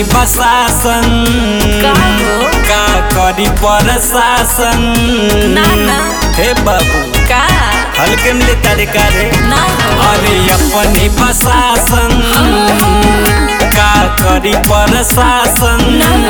अपनी बसासन का हो? का करी प्रशासन ना, ना। हे बाबू का हल्के में ले तारे का रे ना हो अरे अपनी बसासन का करी प्रशासन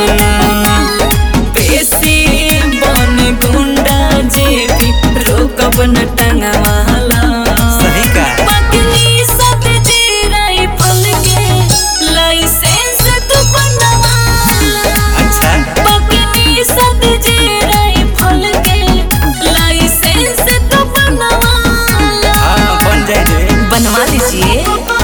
बेसी बन गुंडा जे भी रोकब न टंगवाला सही का पत्नी सब जी राइफल के लाइसेंस तू बनवाला अच्छा पत्नी सब जी राइफल के लाइसेंस तू बनवाला हाँ बन जाए रे बनवा लीजिए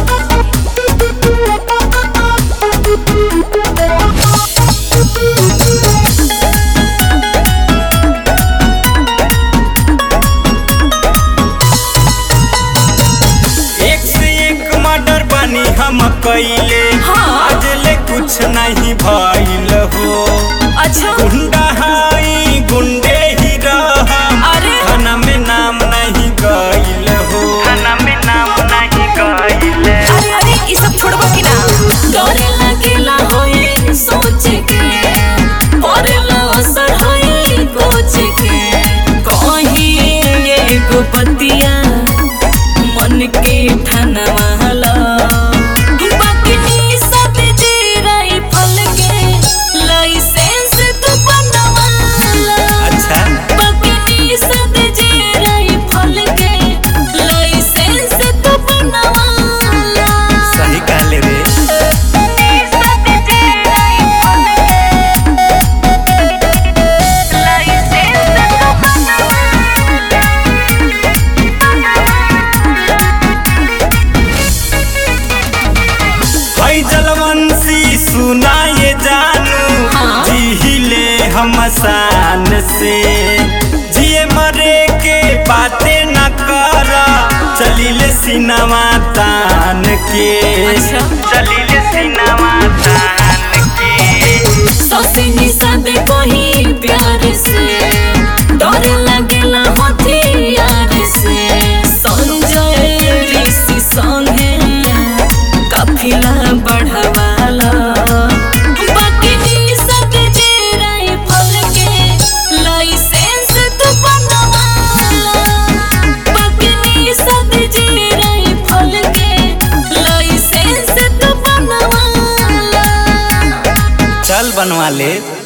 एक से एक मर्डर बनी हम कैले हाँ। आज ले कुछ नहीं भइल हो अच्छा गुंडा हाई गुंडे ही रहम अरे। खाना में नाम नहीं गइल हो खाना में नाम नहीं गइल अरे अरे ये सब छोड़बो कि ना डरे लगेला होए सोच के परेला असर होए कोच के कहीं एगो बतिया मन के ठनवाला बाकी सब जे राइफल के लाइसेंस तू बनवाला अच्छा बाकी सब जे राइफल के लाइसेंस तू बनवाला सही कहले रे हई जलवंशी सुनाए जानू हाँ। जिहिले हम शान से जिए मरे के बातें न कर चलिले सिनेमा तान के अच्छा। चलिले सिनेमा तान के सौसिनी सादे कोही प्यार से डर लगेला हथियार से संजय ऋषि संगे काफिला बढ़वाला बाकी सब जे राइफल के लाइसेंस तू बनवाला बाकी सब जे राइफल के लाइसेंस तू बनवाला चल बनवा ले